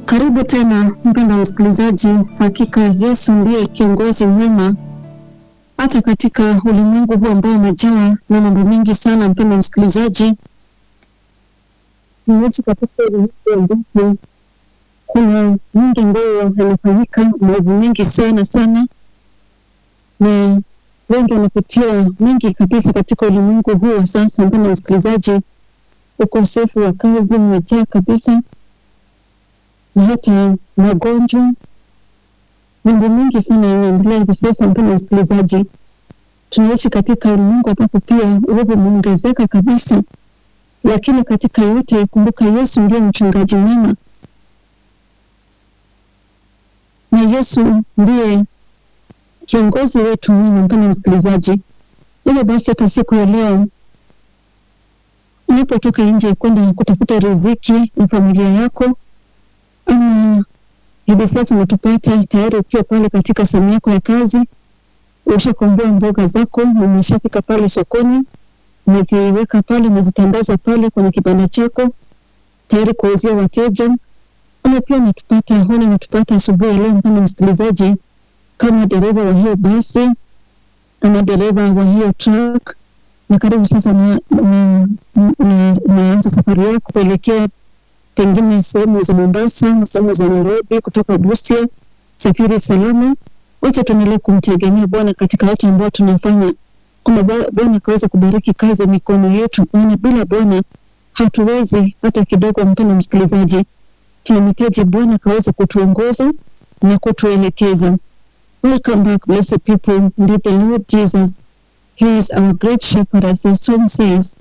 Karibu tena mpendwa msikilizaji. Hakika Yesu ndiye kiongozi mwema hata katika ulimwengu huu ambao umejawa na mambo mengi sana. Mpendwa msikilizaji, tunaishi katika ulimwengu ambapo kuna mengi ambayo yanafanyika, maovu mengi sana sana, na wengi wanapitia mengi kabisa katika ulimwengu huu wa sasa. Mpendwa msikilizaji, ukosefu wa kazi umejaa kabisa na hata magonjwa, mambo mengi sana yanaendelea hivi sasa. Mpendwa msikilizaji, tunaishi katika ulimwengu ambapo pia uovu umeongezeka kabisa, lakini katika yote, kumbuka Yesu ndiye mchungaji mwema, na Yesu ndiye kiongozi wetu mwema. Mpendwa msikilizaji, hivyo basi hata siku ya leo unapotoka nje kwenda kutafuta riziki na familia yako ama hivi sasa unatupata tayari ukiwa pale katika sehemu yako ya kazi, ushakomboa mboga zako, umeshafika pale sokoni, umeziweka pale, umezitandaza pale kwenye kibanda chako tayari kuwauzia wateja. Ama pia unatupata hona, unatupata asubuhi ya leo, mpendwa msikilizaji, kama dereva wa hiyo basi ama dereva wa hiyo truck, na karibu sasa unaanza safari yako kuelekea pengine sehemu za Mombasa, sehemu za Nairobi, kutoka Busia. Safiri salama. Wacha tuendelee kumtegemea Bwana katika yote ambayo tunafanya, kwamba Bwana akaweza kubariki kazi ya mikono yetu, maana bila Bwana hatuwezi hata kidogo. Mpendwa msikilizaji, tunamhitaji Bwana akaweza kutuongoza na kutuelekeza. Welcome back, blessed people. Indeed, the Lord Jesus, He is our great shepherd, as the song says.